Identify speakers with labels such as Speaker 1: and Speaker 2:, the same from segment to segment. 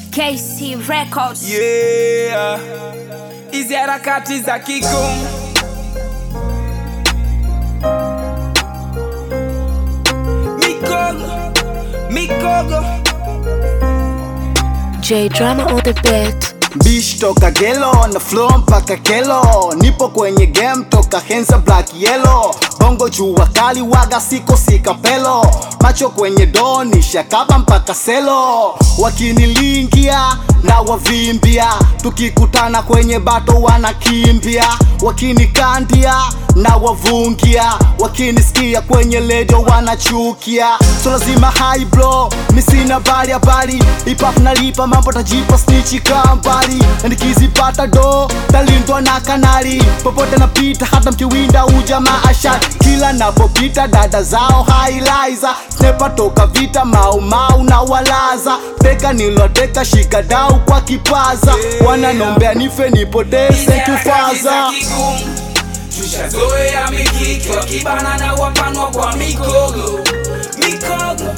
Speaker 1: KC Records.
Speaker 2: Yeah, hizi harakati za kigumu mikogo mikogo
Speaker 1: J Drama on the beat.
Speaker 3: Bish toka gelo na flow mpaka kelo nipo kwenye game toka hensa black yellow bongo jua kali waga siko sikapelo macho kwenye doni shakaba mpaka selo wakinilingia na wavimbia tukikutana kwenye bato wanakimbia wakinikandia na wavungia wakinisikia kwenye ledio wanachukia so lazima high blow misina bali habari hip-hop nalipa mambo tajipa snichi kambali na nikizipata do talindwa na kanali popote napita hata mkiwinda ujamaa ashari kila napopita dada zao hailaiza snepa toka vita maumau na walaza teka niloteka shikadau kwa kipaza wananombea nife nipoteze kufaza
Speaker 2: tushazoea mikiki wakibana na wapanwa kwa mikogo mikogo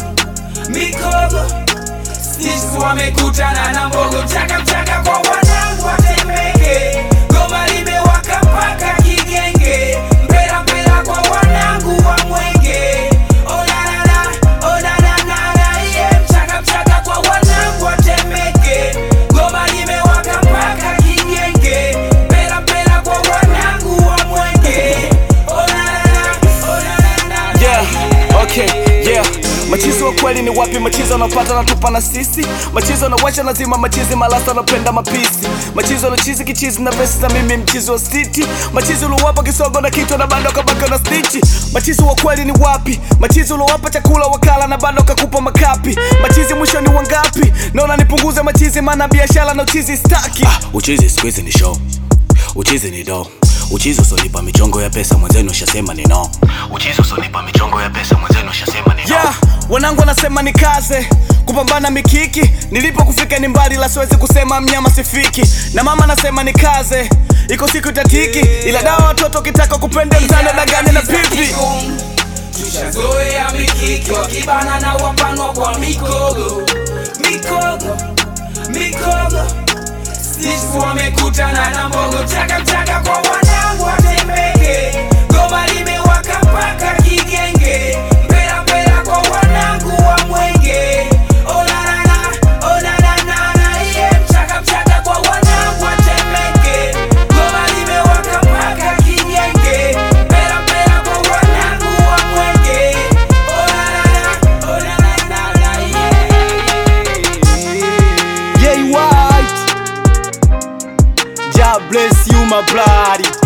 Speaker 2: mikogo sisi wamekutana na mbogo mchaka mchaka kwa wanangu watemeke goma limewaka mpaka kigenge mpera mpera kwa wanangu wa mwenge onanana onananana iye mchaka mchaka kwa wanangu watemeke goma limewaka mpaka kigenge mpera mpera kwa wanangu wa mwenge onanana onanana
Speaker 4: yeah, okay, yeah. Machizo wa kweli ni wapi? Machizo anapata na tupa na sisi, machizo anawacha lazima machizi malasa anapenda mapisi, machizo na chizi kichizi na pesa za mimi mchizo wa city, machizo uliowapa kisogo na kitu na bando kabaka na stichi. Machizo wa kweli ni wapi? Machizo uliowapa chakula wakala na bando kakupa makapi, machizi mwisho ni wangapi? Naona nipunguze machizi, maana biashara na uchizi staki.
Speaker 5: Ah, uchizi siku hizi ni show, uchizi ni do uchizi usonipa michongo ya pesa mwenzenu ushasema ni no uchizi usonipa michongo ya pesa mwenzenu ushasema ni no
Speaker 4: yeah, wanangu wanasema ni kaze kupambana mikiki nilipo kufika ni mbali la siwezi kusema mnyama sifiki na mama anasema ni kaze iko siku itatiki ila dawa watoto ukitaka kupende mtanda dagani na pipi
Speaker 2: tushazoea mikiki wakibana na wapanwa kwa mikogo mikogo mikogo sisi wamekutana na mbogo mchaka mchaka kwa wanangu watembeke goma limewaka mpaka kigenge mpera mpera kwa wanangu wa mwenge onanana onananana iye mchaka mchaka kwa wanangu watembeke goma limewaka mpaka kigenge mpera mpera kwa wanangu wa mwenge onanana onananana
Speaker 3: Yeah, white. God bless you, my bloody.